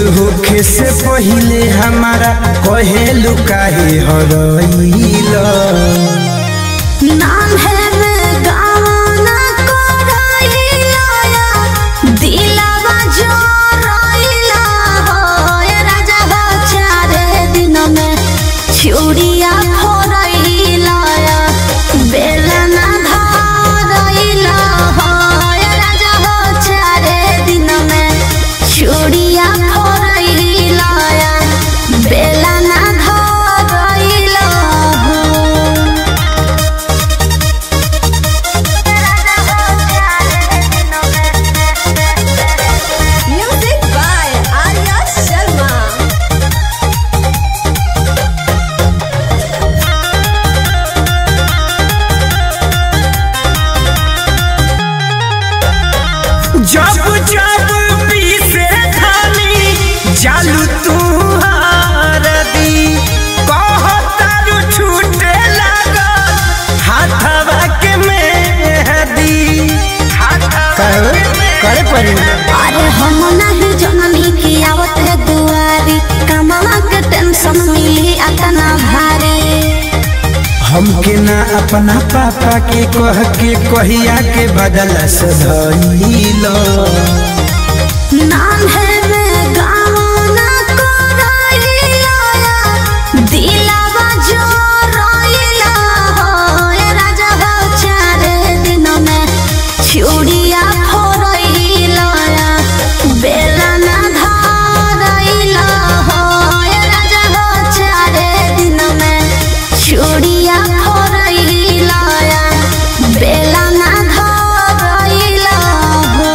होखे से पहिले हमारा कहेलु काहे हरइला नाम है मैं गाना कोराइला दिलावा जो रोइला हो ये राजा हो चारे दिन में चूड़िया फोरइला बेलना धरइला हो ये राजा हो चारे दिन में चूड़िया फोरइला बेलना धरइला हो Music by Arya Sharma. जब जब पीसे खानी जालू तू हारदी कहतारू छूटे लागल हाथवा के मेहदी करे करे पड़ी अरे हम नहीं जननी की आवत है दुआरी कमावा के टेंशन मिली अतना भारी हमके ना अपना पापा के कह के कहिया के बदला सधइलो नाम है मैं गाना कोराइला दिलावा जो रोइला हो ये राजा हो चारे दिन में चूड़िया फोरइला बेलना धरइला हो ये राजा हो चारे दिन में चूड़िया फोरइला बेलना धरइला हो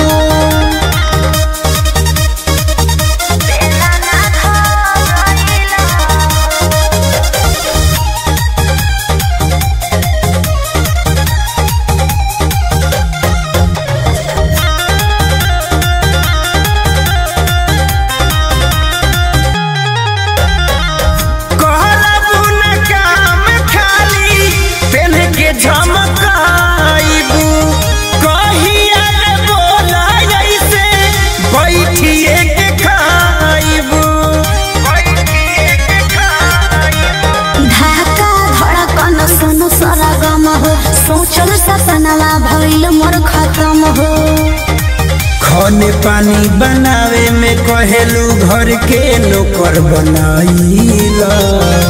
कहलबू न काम खाली पेन के झमकाइबू कहिया रे बोला ऐसे बैठिए के खाइबू बैठिए के खाइबू ढाका धड़कन सुन सरगम हो सोचल सपनवा भइल मोर खत्म हो खाने पानी बनावे में कहेलू घर के नौकर बनाइला